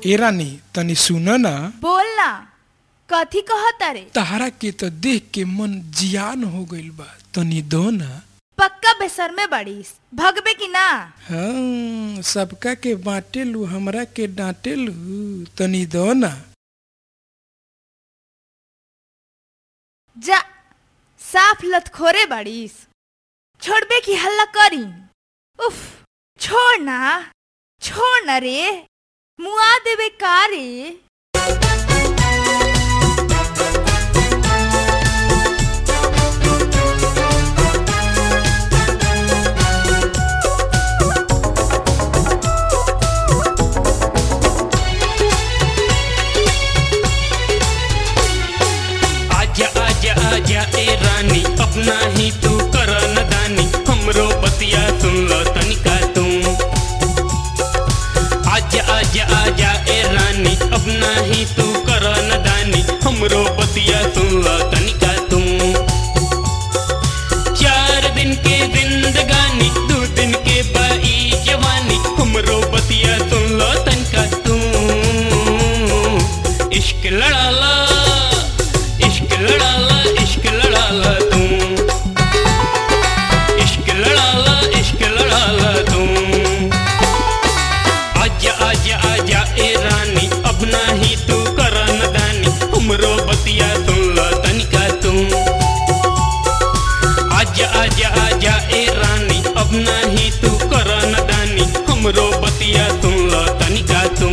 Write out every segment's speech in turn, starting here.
ए रानी तनी सुन ना बोल ना कथी कहता रे तहरा के तो देख के मन जियान हो गइल बा तनी दो ना पक्का बेसर में बड़ीस भगबे की ना हाँ सबका के बांटे लू हमरा के डांटे लू तनी दो ना जा साफ लतखोरे बड़ीस छोड़बे की हल्ला करी उफ छोड़ ना छोड़ ना रे मुआ देवे का रे आजा आजा आजा ए रानी अपना ही तू कर नदानी हमरो बतिया सुन लो तनिका तू आजा आजा आजा ए रानी अपना ही तू कर नदानी हमरो बतिया सुन लो तनिका तू चार दिन के जिंदगानी दो दिन के बाई जवानी हमरो बतिया सुन लो तनिका तू इश्क लड़ाला इश्क लड़ाला इश्क लड़ाला तू इश्क लड़ाला इश्क लड़ाला तू आजा आजा आजा ए रानी अब ना ही तू कर नदानी हमरो बतिया सुन लो तनिका तू आजा आजा आजा ए रानी अब ना ही तू कर नदानी हमरो बतिया सुन लो तनिका तू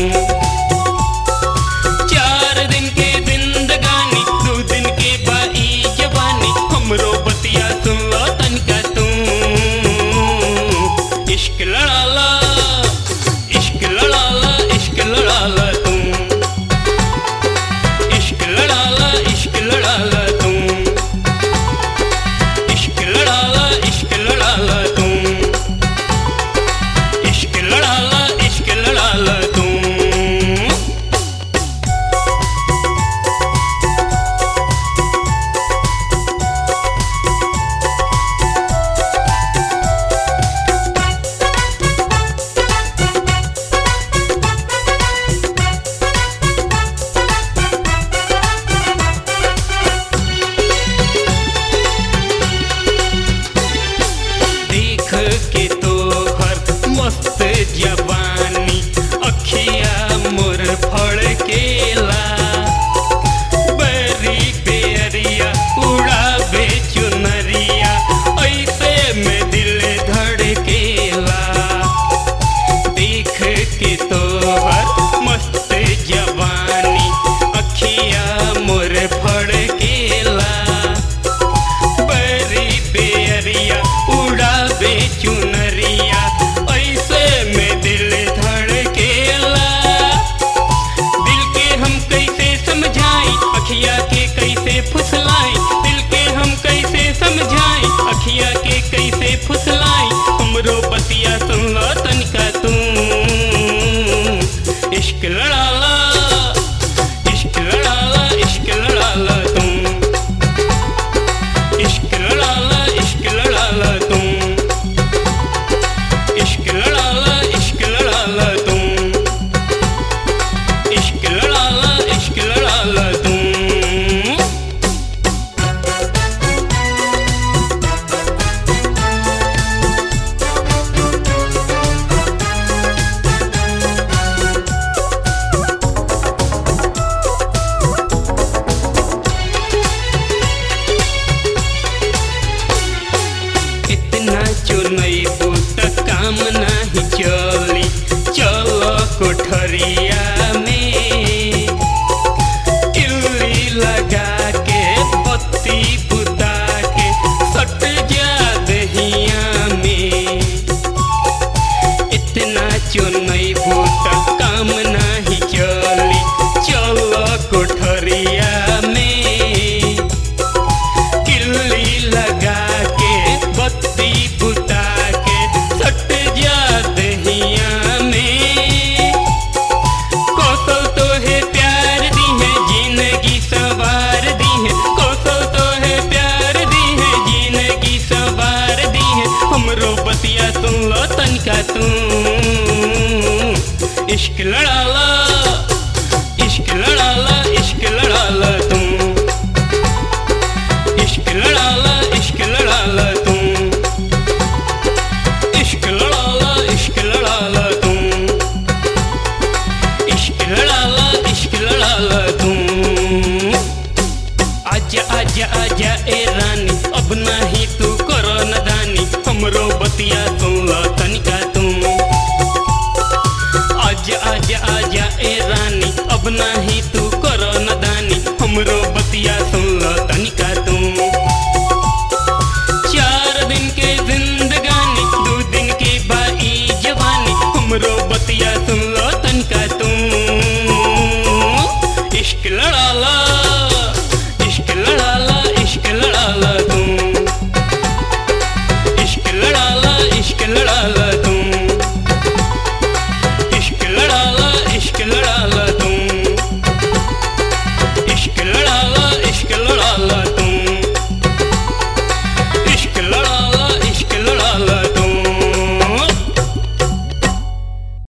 चार दिन के जिंदगानी दो दिन के बाई जवानी हमरो बतिया सुन लो तनिका तू इश्क लड़ाला इश्क लड़ाला इश्क लड़ाला तू इश्क लड़ाला इश्क लड़ाला तू इश्क लड़ाला इश्क लड़ाला तू इश्क लड़ाला इश्क लड़ाला तू देख के तो हर मस्त जवानी अखिया मोर फड़ केला बरी बेरिया उड़ावे चुनरिया ऐसे में दिल धड़केला देख के तो हर मस्त जवानी अखिया मोर फड़ केला बरी बेरिया उड़ावे चुनरिया ऐसे में दिल धड़केला दिल के हम कैसे समझाई अखिया के कैसे फुसलाई दिल के हम कैसे समझाई अखिया के कैसे फुसलाई हमरो बतिया सुन लो तनिका तू इश्क लड़ाला इश्क लड़ाला इश्क लड़ाला तू इश्क लड़ाला इश्क लड़ाला तू इश्क लड़ाला इश्क लड़ाला तू इश्क लड़ाला इश्क लड़ाला तू इतना चुनई बूत काम नहीं चली चलो कोठरिया में इल्ली लगा के बत्ती बुता के सट जा दहिया में इतना चुनई बूत काम नहीं चली चलो कोठरिया में किल्ली लगा के बत्ती बुता के सट जा दहिया में कौशल तो है प्यार दी है जिंदगी सवार दी है कौशल तो है प्यार दी है जिंदगी सवार दी है हमरो बतिया सुन लो तनिका तू इश्क लड़ाला